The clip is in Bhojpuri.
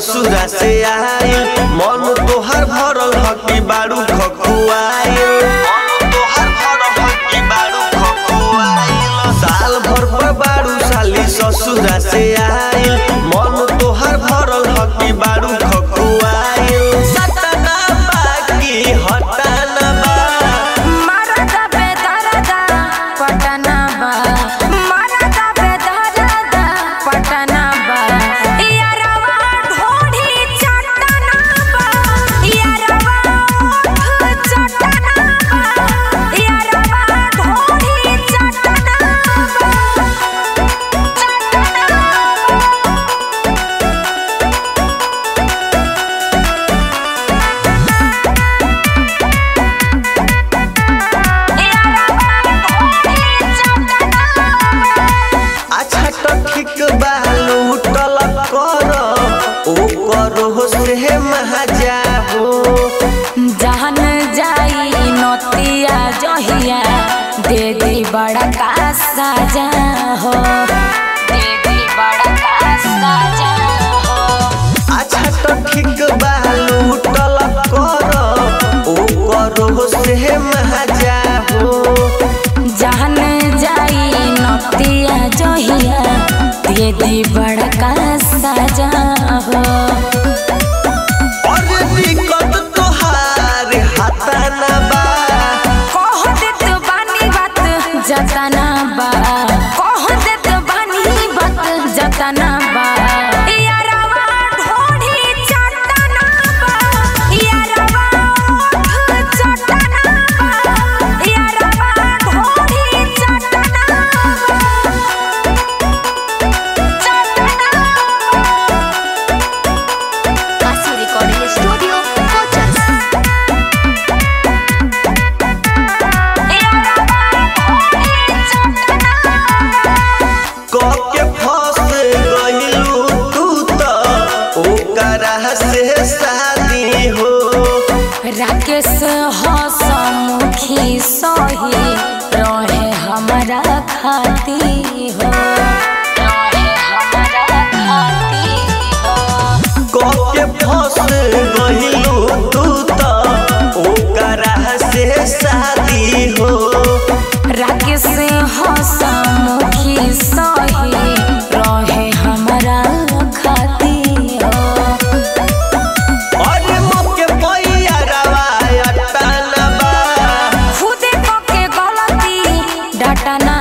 ससुरा से आइल मन तोहर भरल हकी बारू खकुआइल साल भर पर बारू साली ससुरा से आइल मन तोहर भरल हकी बारू खकुआइल सतना बाकी हटाना बा मरदा बेदरदा पटना बा मरदा बेदरदा पटना बा यारवा ढोढ़ी चटना बा यारवा ओठ चटना बा यारवा ढोढ़ी चटना बा अच्छा तो ठीक बा लूटल कर ओ करो से महाजा हो जहन जाई नतिया जहिया दे दी बड़ा का साजा हो दे दी बड़ा का साजा हो अच्छा तो ठीक बा लूटल कर ओ करो से महाजा हो जहन जाई नतिया जहिया दे दी बड़ा का साजा हो और दिक्कत तोहार हाथाना बा कह देत बानी बात जतना बा कह देत बानी बात जतना बा यारवा ढोढ़ी चटना बा यारवा ओठ चटना बा यारवा ढोढ़ी चटना बा चटना Así Recording Studio, Cochas. क के फंस गइलू तू तो ओकरा से शादी हो राकेश हसमुखी सही रहे हमारा खाती हो रहे हमारा खाती हो के फंस गइलू तू तो ओकरा से शादी हो राकेश हसमुखी सही रहे हमारा खाती हो और मोके पैया रवायत ना बा खुदे के गलती डटना